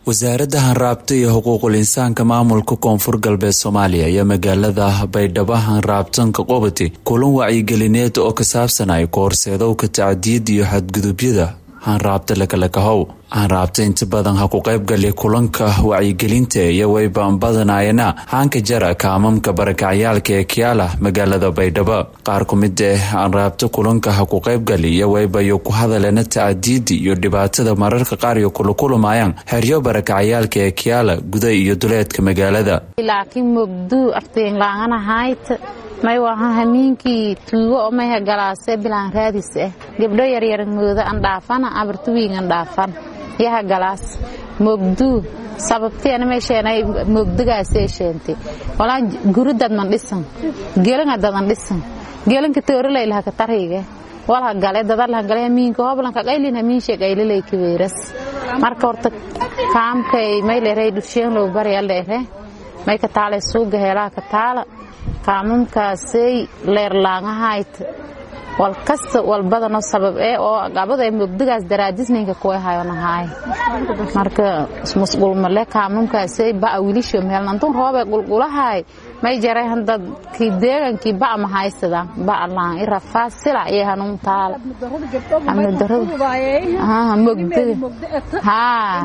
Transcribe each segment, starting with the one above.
wasaaradda hanraabta iyo xuquuqul insaanka maamulka koonfur galbeed soomaaliya iyo magaalada baydhabo hanraabtanka qobati kulan wacyigelineed oo ka saabsanay kahorseedowka tacdiyada iyo xadgudubyada hanraabta lakalakahow hanraabta inta badan ha ku qaybgali kulanka wacyigelinta iyo wayban badanayana haanka jara kaamamka barakacyaalka ee kiyaala magaalada baydhabo qaar ku mid eh hanraabta kulanka ha ku qaybgali iyo waybayo ku hadalena tacdiyada iyo dhibaatada mararka qaar iyo kula kulamayaan xeryo barakacyaalka ee kiyaala guda iyo duleedka magaalada laakiin mogduu aftiinlaanganahayd may waha hamiinkii tuugo oo mayha galaase bilaan raadis ah gabdho yaryar mooda an dhaafana abartuwiin an dhaafan yaha galaas mogduu sababtiana meesheenay mogdugaasee sheentay walaa guridad man dhisan gelinga dadan dhisan gelinka tooraleylaha ka tariige walha gale dadalha gale hamiinka hoblanka qaylin hamiinshe qaylilay kaweeras marka horta kaamkay may leeray dhufsheen loo bari leere may ka taale suuga heelaa ka taala kaamamkaasay leerlaangahayd wal kasta walbadano sabab ee oo gabada mogdigaas daraadisninka kuwahayonahaay marka musqulmale kaamamkaasay ba'a wilisho meelnantun roobe qulqulahaay may jaray handadkii deegankii ba'a mahaysada ba'a laan irafaas silac iyo hanuun taal amni darada mogdiga haa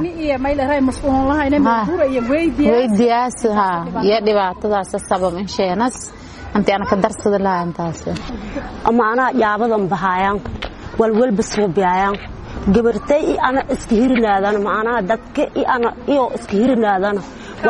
weydiyaas haa iyo dhibaatadaas sabab insheenas anti ana ka darsada lahaa intaas amaanaa yaabadan bahaayaan walwalba suubiyaayaan gabartay i ana iska hirinaadana maanaha dadka i ana iyo iska hirinaadana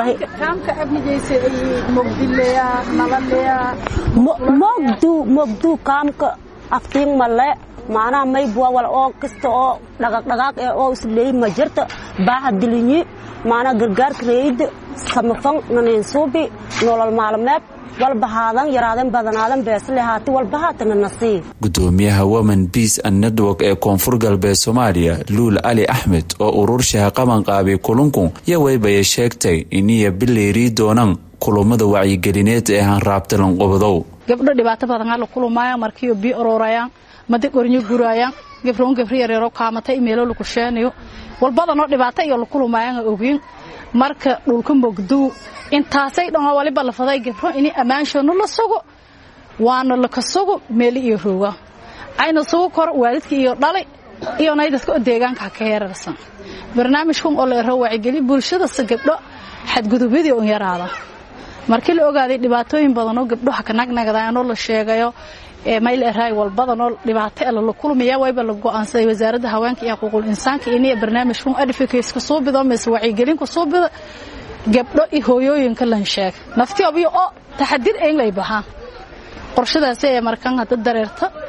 mogduu mogduu kaamka aftiin male maanaha maybua wal oo kasta oo dhaqaaqdhaqaaq ee oo isleeyi ma jirta baaha dilinyi maanaha gargaarka reeyda samafan naniinsuubi nolol maalmeed walbahaadan yaraadan badanaadan beesle haati walbahaatana nasiib gudoomiyaha women beace and network ee koonfur galbeed soomaaliya luul cali axmed oo ururshaha qaban qaabay kulunku iyo waybaya sheegtay iniya bilayrii doonaan kulummada wacyigelineed ee hanraabta lanqobadow gabdho dhibaato badan ala kulumaayaan markiyo bii ororayaan madi qornyo guraayaan gafroon gafri yareero kaamata imeelo lakusheenayo walbadanoo dhibaato iyo lakulumaayaan ogiin marka dhulka mogduu intaasay dhanoo waliba lafaday gabro ini ammaanshanu la sugo waana laka sugo meeli iyo rooga ayna sugu kor waalidka iyo dhalay iyo nay dadka oo deegaanka ka heerarsan barnaamijkan oo la ero wacigeli bulshadase gabdho xadgudubyadii un yaraada markii la ogaaday dhibaatooyin badanoo gabdhoha ka nagnagdaanoo la sheegayo mayl eraay walbadanoo dhibaato e lala kulmaya wayba la go'aansaday wasaaradda haweenka iyo xuquuqul insaanka iniya barnaamijkan advocateska suubido mise wacyigelinka suubida gabdho iyo hooyooyinka lan sheeg naftiyobiyo oo taxadir englay bahaan qorshadaasi ee markan hadda dareerta